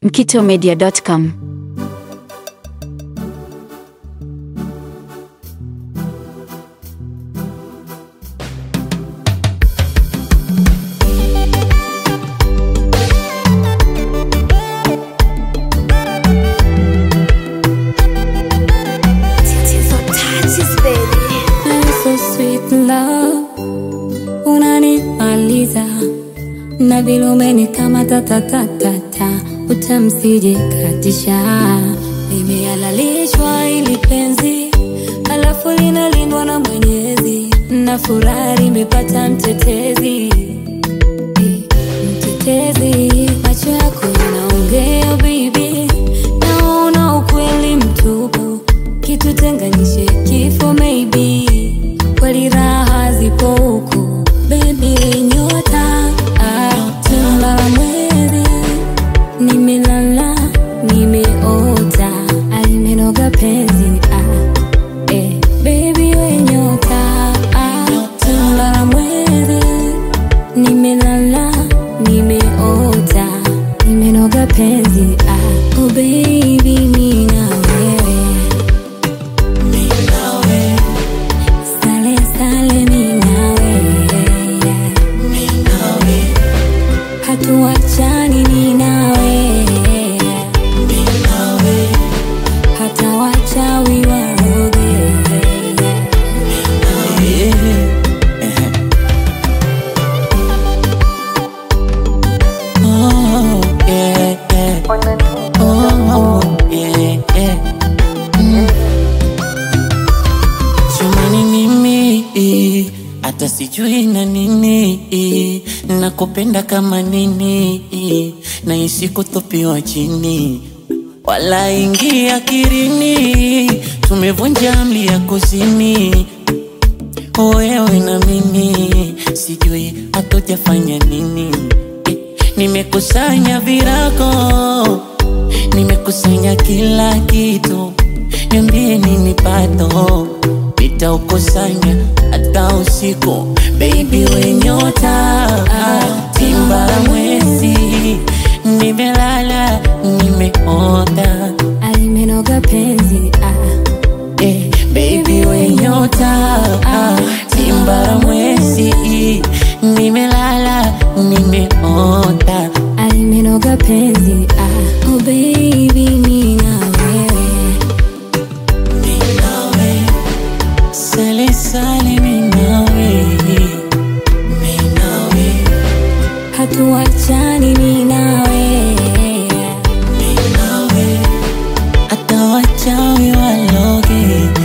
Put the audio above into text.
mkitomedia.com. So sweet love, unanimaliza na vile umenikamata tatatata, utamsije katisha. Nimehalalishwa ili penzi, alafu linalindwa na Mwenyezi, na furaha nimepata mtetezi mtetezi, macho yako yanaongea baby, naona ukweli mtupu, kitu tenganishe kifo maybe, kweli raha zipo huku baby, nyota ah, tunda la mwezi, nimelala nimeota, alimenoga penzi ah, eh, baby we nyota ah, tunda la mwezi nimelala nimeota nimenoga penzi ah, oh baby mi na wewe sale sale mi na wewe hatuachani mi na wewe hata wachawi waroge Oh, yeah, yeah. Oh, yeah, yeah. Mm. Chumani mimi hata sijui na nini, nakupenda kama nini, naishi kutupiwa chini, wala ingia kirini, tumevunja amri ya kuzini wewe na mimi sijui hatujafanya nini Eh, nimekusanya virago nimekusanya kila kitu niambie nini pato nitaukusanya hata usiku baby we nyota timba la mwezi nimelala nimeota alimenoga penzi ah. Eh, baby we nyota ah, timba la mwezi nimelala nimeota alimenoga penzi ah. oh baby mi na wewe sale sale minawe minawe hatuachani mi na wewe minawe hata wachawi waloge